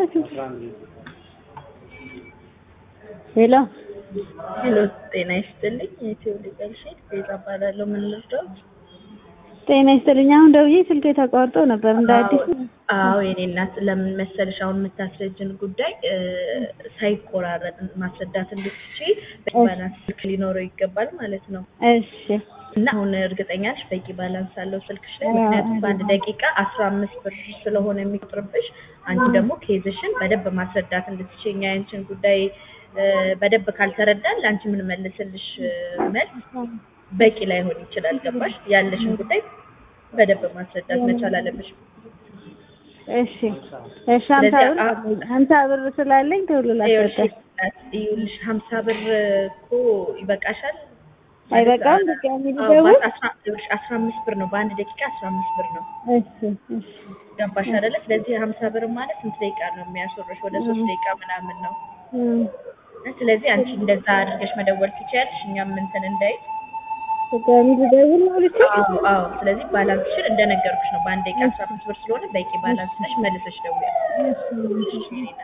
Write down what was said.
ሄሎ ሄሎ ጤና ይስጥልኝ። የኢትዮ ሊጋል ሼድ ቤዛ እባላለሁ። ምን ልርዳዎት? ጤና ይስጥልኝ። አሁን ደውዬ ስልኬ ተቋርጦ ነበር እንደ አዲስ። አዎ የኔ እናት ለምን መሰልሽ አሁን የምታስረጅን ጉዳይ እ ሳይቆራረጥ ማስረዳት እንድትችይ ባላንስ ስልክ ሊኖረው ይገባል ማለት ነው። እሺ እና አሁን እርግጠኛ ነሽ በቂ ባላንስ አለው ስልክሽ ላይ? ምክንያቱም በአንድ ደቂቃ አስራ አምስት ብር ስለሆነ የሚቆጥርብሽ አንቺ ደግሞ ኬዝሽን በደንብ ማስረዳት እንድትችይ እኛ ያንቺን ጉዳይ እ በደንብ ካልተረዳን ለአንቺ የምንመልስልሽ እ መልስ በቂ ላይሆን ይችላል። ገባሽ? ያለሽን ጉዳይ በደንብ ማስረዳት መቻል አለብሽ። እሺ እሺ። ሀምሳ ብር ሀምሳ ብር ስላለኝ ቶሎ ላስረዳሽ። ይኸውልሽ ሀምሳ ብር እኮ ይበቃሻል። አይበቃም? ድጋሚ አዎ፣ ልደውል? አስራ አስራ አምስት ብር ነው በአንድ ደቂቃ አስራ አምስት ብር ነው። እሺ እሺ ገባሽ አይደለ? ስለዚህ ሀምሳ ብር ማለት ስንት ደቂቃ ነው የሚያስወርሽ? ወደ ሶስት ደቂቃ ምናምን ነው። እም፣ ስለዚህ አንቺ እንደዛ አድርገሽ መደወል ትችያለሽ፣ እኛም እንትን እንዳይ ድጋሚ ልደውል ማለት ነው? አዎ አዎ። ስለዚህ ባላንስሽን እንደነገርኩሽ ነው። በአንድ ደቂቃ አስራ አምስት ብር ስለሆነ በቂ ባላንስ ነሽ። መልሰሽ ደውያለሽ። እሺ